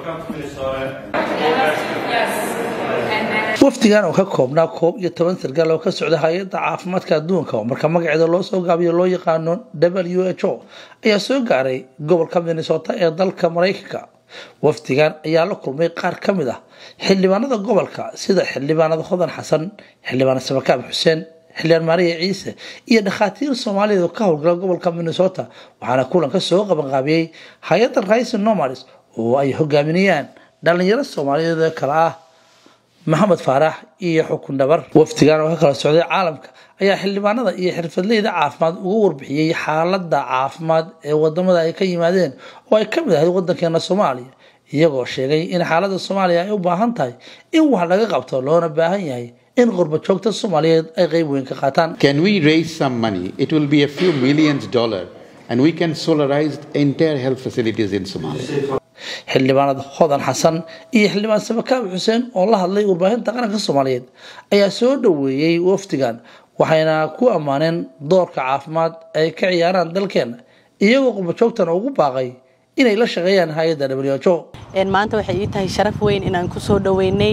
wafdigan oo ka koobnaa koob iyo toban sarkaal oo ka socda hay-adda caafimaadka adduunka oo marka magaceeda loo soo gaabiyo loo yaqaano w h o ayaa soo gaaray gobolka minnesota ee dalka maraykanka wafdigan ayaa la kulmay qaar ka mid ah xildhibaanada gobolka sida xildhibaanada hodan xasan xildhibaan samakaab xuseen xildhibaan maariya ciise iyo dhakhaatiir soomaaliyeed oo ka howlgala gobolka minnesota waxaana kulanka soo qabanqaabiyey hay-adda raisin nomads oo ay hogaaminayaan dhalinyaro soomaaliyeed ee kale ah maxamed faarax iyo xukun dhabar wafdigan oo ka kala socday caalamka ayaa xildhibaanada iyo xirfadleyda caafimaad uga warbixiyey xaalada caafimaad ee wadamada ay ka yimaadeen oo ay kamid ahayd wadankeena soomaaliya iyagoo sheegay in xaalada soomaaliya ay u baahan tahay in wax laga qabto loona baahan yahay in qurba joogta soomaaliyeed ay qeyb weyn ka qaataan Can we raise some money? It will be a few millions dollar and we can solarize entire health facilities in Somalia. xildhibaanada hodan xasan iyo xildhibaan samakaab xuseen oo la hadlay warbaahinta qaranka soomaaliyeed ayaa soo dhoweeyey wafdigan waxayna ku ammaaneen doorka caafimaad ay ka ciyaaraan dalkeena iyagoo qurbajoogtana ugu baaqay inay la shaqeeyaan hay-adda w h o maanta waxay ii tahay sharaf weyn inaan ku soo dhoweynay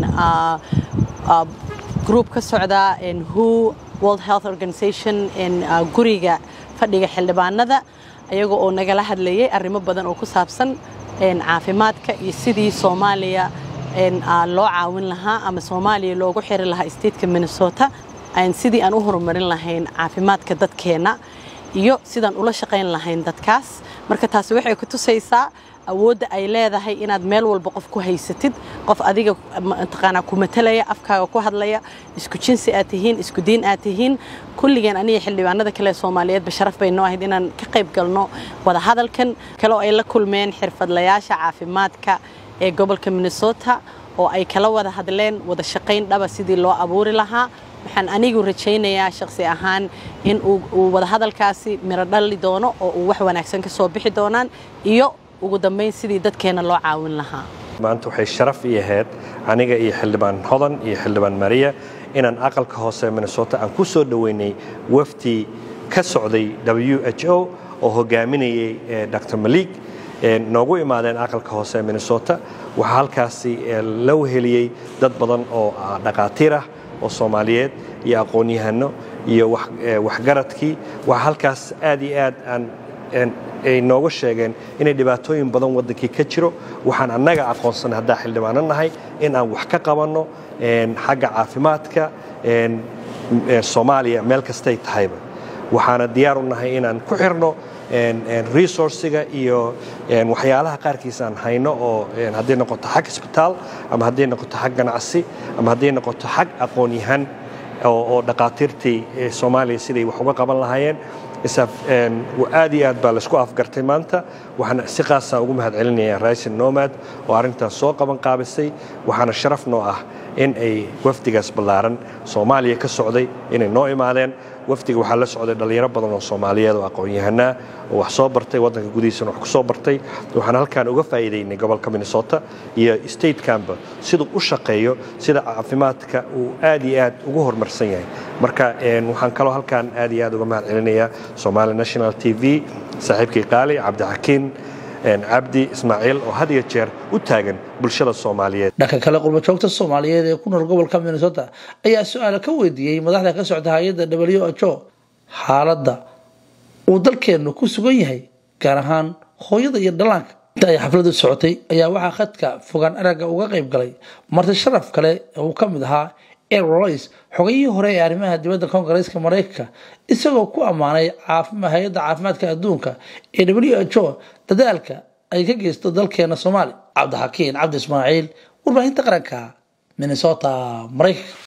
group ka socda who world health organization guriga fadhiga xildhibaanada ayaga oo nagala hadlayay arrimo badan oo ku saabsan caafimaadka iyo sidii soomaaliya loo caawin lahaa ama soomaaliya loogu xiri lahaa stateka minnesota sidii aan u horumarin lahayn caafimaadka dadkeenna iyo sidaan ula shaqayn lahayn dadkaas marka taasi waxay ku tusaysaa awoodda ay leedahay inaad meel walba qof ku haysatid qof adiga mataqaanaa ku matalaya afkaaga ku hadlaya isku jinsi aad tihiin isku diin aad tihiin kulligeen aniga xildhibaanada kale soomaaliyeedba sharaf bay noo ahayd inaan ka qayb galno wadahadalkan kale oo ay la kulmeen xirfadlayaasha caafimaadka ee gobolka minnesota oo ay kala wada hadleen wada shaqayn dhaba sidii loo abuuri lahaa waxaan anigu rajaynayaa shakhsi ahaan in uu wadahadalkaasi miro dhali doono oo uu wax wanaagsan ka soo bixi doonaan iyo ugu dambayn sidii dadkeena loo caawin lahaa maanta waxay sharaf ii ahayd aniga iyo xildhibaan hodan iyo xildhibaan mariya inaan aqalka hoose minnesota aan ku soo dhoweynay wafdi ka socday w h o oo hogaaminayay dr maliig noogu imaadeen aqalka hoose minnesota waxaa halkaasi la weheliyey dad badan oo dhaqaatiir ah oo soomaaliyeed iyo aqoon-yahano iyo waxgaradkii waxaa halkaas aad iyo aad aan ay nooga sheegeen inay dhibaatooyin badan waddankii ka jiro waxaan annaga aqoonsanay haddaa xildhibaano nahay in aan wax ka qabanno xagga caafimaadka soomaaliya meel kastay tahayba waxaana diyaar u nahay inaan ku xirno resourciga iyo waxyaalaha qaarkiis aan hayno oo hadday noqoto xag isbitaal ama hadday noqoto xag ganacsi ama hadday noqoto xag aqoon-yahan oo dhaqaatiirtii soomaaliya siday wax uga qaban lahaayeen aad iyo aad baa laisku afgartay maanta waxaan si qaasa ugu mahad celinayaa raisin nomad oo arrintaas soo qaban qaabisay waxaana sharaf noo ah in ay wafdigaas ballaaran soomaaliya ka socday inay noo imaadeen wafdiga waxaa la socday dhallinyaro badan oo soomaaliyeed oo aqoon-yahanaa oo wax soo bartay waddanka gudihiisana wax ku soo bartay waxaan halkaan uga faa'iidaynay gobolka minnesota iyo statekanba siduu u shaqeeyo sida caafimaadka uu aad iyo aad ugu horumarsan yahay marka waxaan kaloo halkaan aad iyo aad uga mahad celinayaa somali national t v saaxiibkii qaali cabdixakiin cabdi ismaaciil oo had iyo jeer u taagan bulshada soomaaliyeed dhanka kale qurbajoogta soomaaliyeed ee ku nool gobolka minnesota ayaa su-aala ka weydiiyey madaxda ka socda hay-adda w h o xaaladda uu dalkeennu ku sugan yahay gaar ahaan hooyada iyo dhallaanka inta ay xafladu socotay ayaa waxaa khadka fogaan aragga uga qayb galay marti sharaf kale uu ka mid ahaa air roys xogayihii hore ee arrimaha dibadda koongareeska maraykanka isagoo ku ammaanay hay-adda caafimaadka adduunka ee w h o dadaalka ay ka geysto dalkeena soomaaliya cabdixakiin cabdi ismaaciil warbaahinta qaranka minnesota maraykanka